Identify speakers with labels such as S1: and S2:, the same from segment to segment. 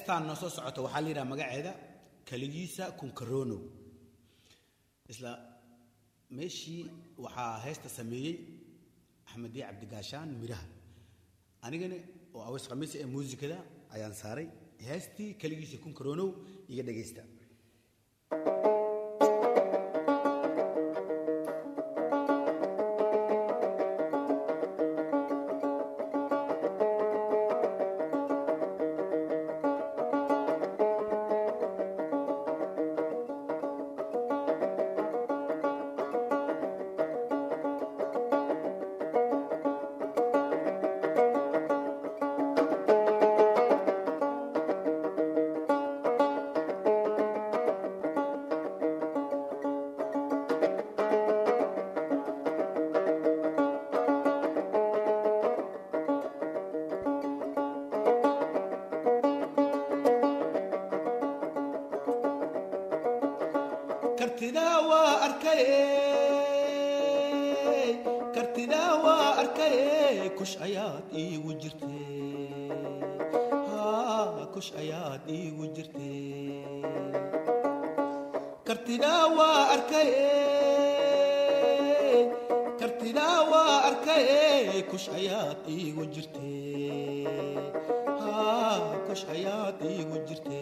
S1: heestaan noo soo socota waxaa la yidhaha magaceeda kaligiisa kunkaronow isla meeshii waxaa heesta sameeyey axmediye cabdigaashaan miraha anigana oo aweys khamiisa ee muusikada ayaan saaray heestii kaligiisa kunkaronow iga dhegaysta kartidaa waa arkaye kartidaa waa arkaye kush ayaad iigu jirte haa kush ayaad iigu jirte kartidaa waa arkaye kartidaa waa arkaye kush ayaad iigu jirte haa kush ayaad iigu jirte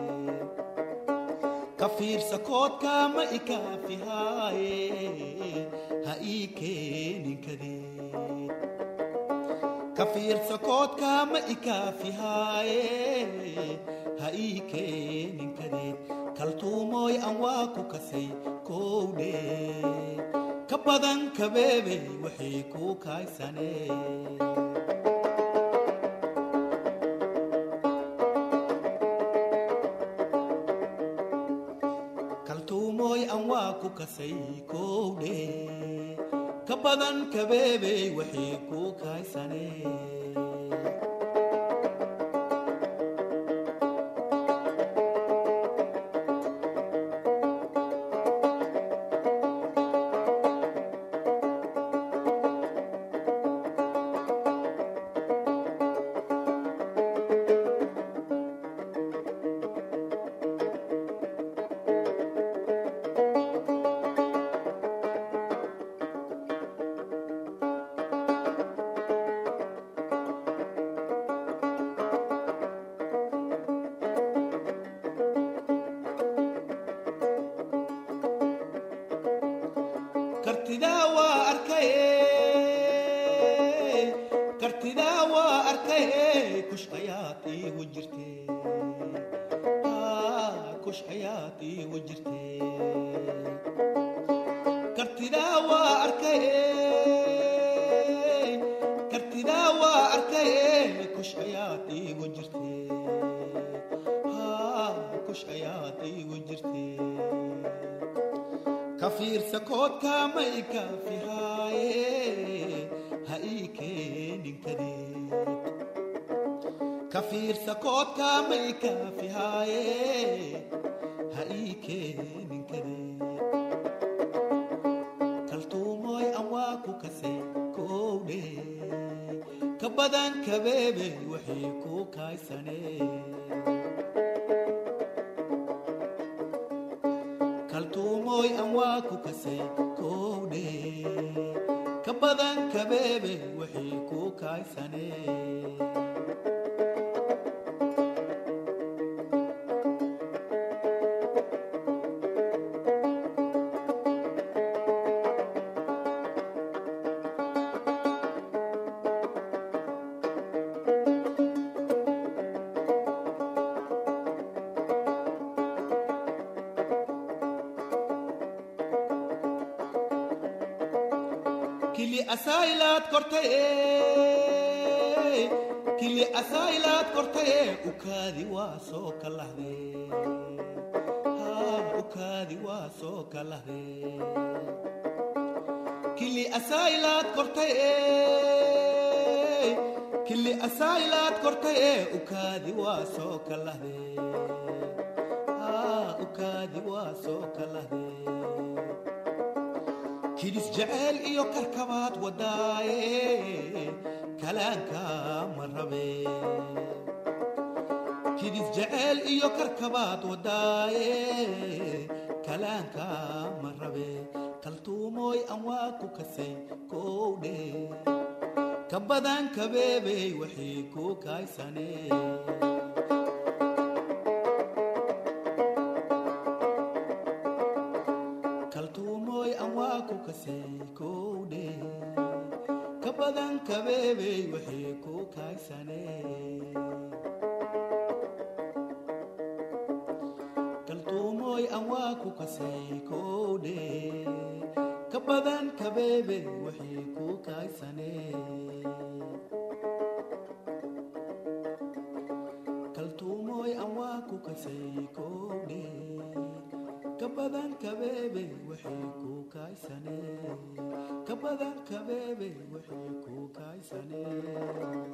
S1: ka fiirsa koodka ma ikaafihaye ha ii keenin kadeed ka fiirsa koodka ma ikaafihaye ha ii keenin kadeed kaltuumooy aan waa ku kasay kowdhe ka badan kabeebe waxay kuu kaaysaneen kaltuumooy aan waa ku kasay kowdhe ka badan kabeebey waxay kuu kaaysaneen kartidaa waa arkaye kartidaa waa arkaye kush ayaad iigu jirte haa kush ayaad iigu jirte kartidaa waa arkaye kartidaa waa arkaye kush ayaad iigu jirte haa kush ayaad iigu jirte ka fiirsa koodka ma ikaafihaye ha ii keenin kadeed ka fiirsa koodka ma ikaafihaye ha ii keenin kadeed kaltuumooy aan waa ku kasay kowdhe ka badan kabeebe waxay kuu kaaysaneen kaltuumooy aan waa ku kasay kowdhe ka badan kabeebe waxay kuu kaaysaneen kili asaylaad kortaye kili asaylaad kortaye ukaadi waa soo kalahde haa ukaadi waa soo kalahde kili asaylaad kortaye kili asaylaad kortaye ukaadi waa soo kalahde haa ukaadi waa soo kalahde kidis jeceel iyo karkabaad wadaaye kalaanka ma rabe kidis jeceel iyo karkabaad wadaaye kalaanka ma rabe kaltuumooy aan waa ku kasay kowdhe ka badan kabeebey waxay ku kaaysanee kaltuumooy aan waa ku kasay kowdhe ka badan kabeebey waxay ku kaaysanee kaltuumooy aan waa ku kasay kowdhe ka badan kabeebey waxay ku kaaysanee kaltuumooy aan waa ku kasay kowdhe ka badan kabeebey waxay ku kaaysanee ka badan kabeebey waxay ku kaaysanee